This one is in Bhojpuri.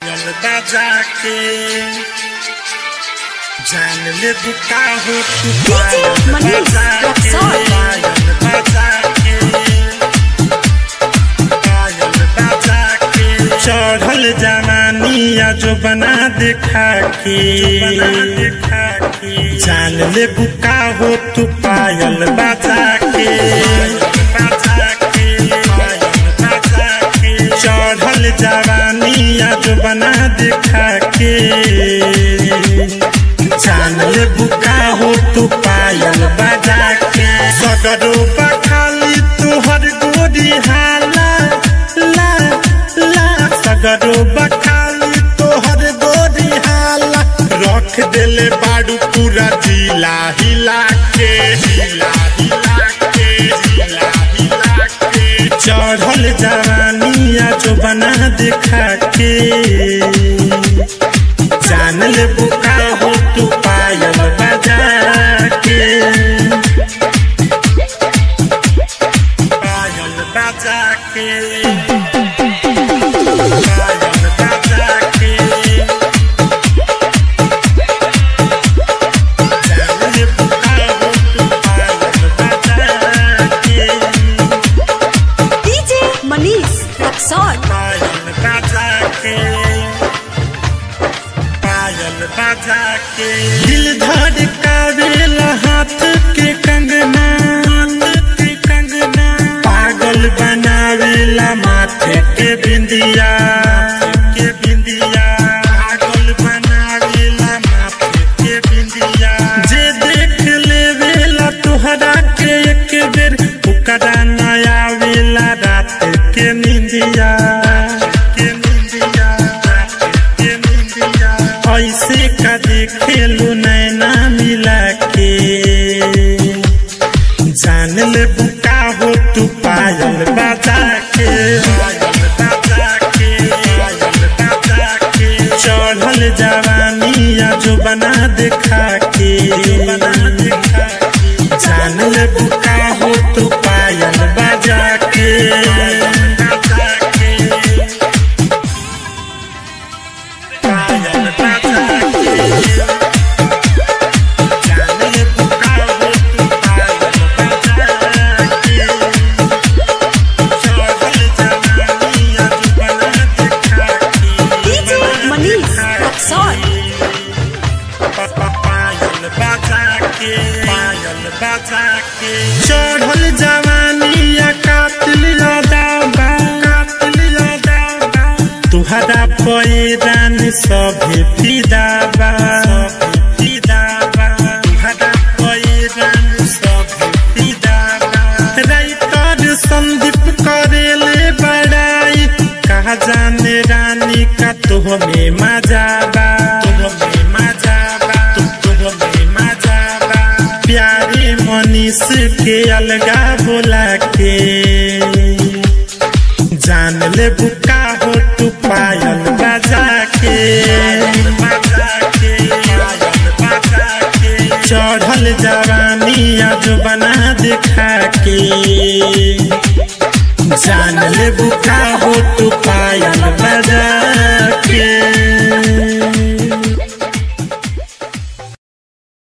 चलता जाके जान ले बुका हो तू DJ मनीष रक्सौल। पायल बजा के पायल बजा के चढ़ल जवानिया जो बना देखा के देखा के जान ले बुका हो तू पायल बजा के बजा के पायल बजा के चढ़ल जवानिया जो बना देखा के जान ले बुका हो तू पायल बजा के सगरो बखाली तुहर गोरी हाला ला ला सगरो बखाली तोहर गोरी हाला रख देले बाड़ू पूरा जिला हिला के हिला हिला के हिला हिला के चढ़ल जवानिया जो बना देखा के जान ले बुका हो तू पायल बजा के पायल बजा के पायल बजा के जान ले बुका हो तू पायल बजा के DJ मनीष रक्सौल पायल बजा के पायल बजा के दिल धड़कावेला हाथ के कंगना हाथ के कंगना पागल बनावेला माथे के बिंदिया के बिंदिया पागल बनावेला माथे के बिंदिया जे देख लेवेला तोहरा के एक बेर ओकरा नया वेला रात के निंदिया के निंदिया रात के निंदिया ऐसे का देखेलू नैना मिला के जान ले बुका हो तू पायल बजा के पायल बजा के पायल बजा के चढ़ल जवानिया जो बना देखा के बना देखा के जान ले बुका हो तू पायल बजा के बजा के पायल बजा के जान ले बुका हो तू पायल बजा के चढ़ल जवानिया जो बना देखा के DJ मनीष रक्सौल पायल बजा के पायल बजा के चढ़ल जवानिया कातिल दाबा कातिल दाबा तुहरा पैरान सभे फिदाबा सभे फिदाबा तुहरा पैरान सभे फिदाबा राइटर संदीप करेले बड़ाई कहा जाने रानी का तुह में मजाबा तुह में मजाबा तु तुह में मजाबा प्यारे मनीष के अलगा बोला के जान ले बुका हो तू पायल बजा के बजा के पायल बजा के चढ़ल जवानिया जो बना देखा के जान ले बुका हो तू पायल बजा के